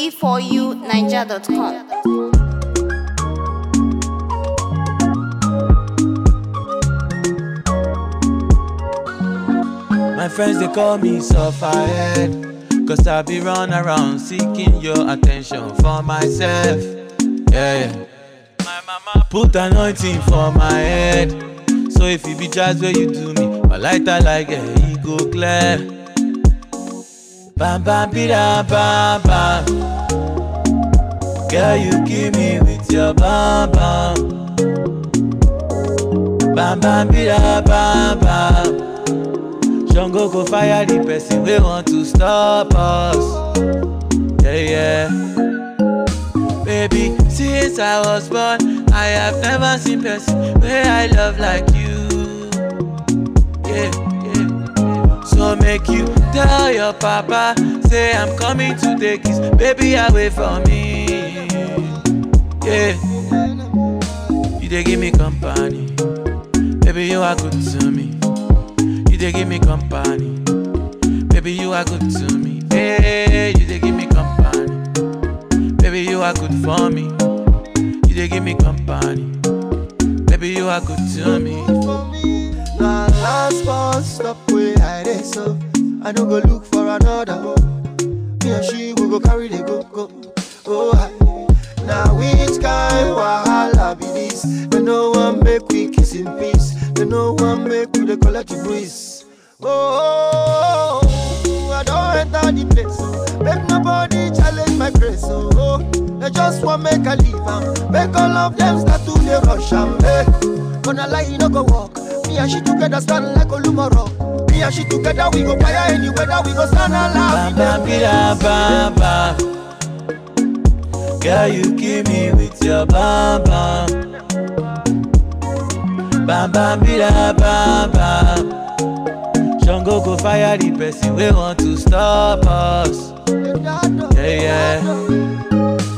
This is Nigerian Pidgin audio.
c4uniger.com. My friends they call me sufferhead Cause I be run around seeking your attention for myself Yeah, yeah. My mama put anointing for my head So if it be just where you do me My lighter like a yeah, e go clear Bam bam bida bam bam Girl you kill me with your bam bam Bam bam bida bam bam Jungle go fire the person we want to stop us. Yeah, yeah. Baby, since I was born, I have never seen person where I love like you. Yeah, yeah. So make you tell your papa, say I'm coming to take his baby away from me. Yeah. You they give me company, baby you are good to me. You they give me company. Baby, you are good to me. Hey, you they give me company. Baby, you are good for me. You they give me company. Baby, you are good to me. Now last bus stop where I dey so I no go look for another. Me and she we go carry the go go. Oh, hi. now which kind wahala be this? They no one make we kiss in peace. They no one make we dey collect the breeze. Oh, I don't enter the place. Oh. Make nobody challenge my grace. Oh, oh. they just want make I leave am. Make all of them start to dey rush am. Hey, gonna lie, you no go walk. Me and she together stand like Olumoro. Me and she together we go fire any weather. We go stand alive. Bam bam bida bam bam. Girl, you kill me with your bam bam. Bam bam bida bam bam. Jungle go fire the person we want to stop us. Yeah, yeah.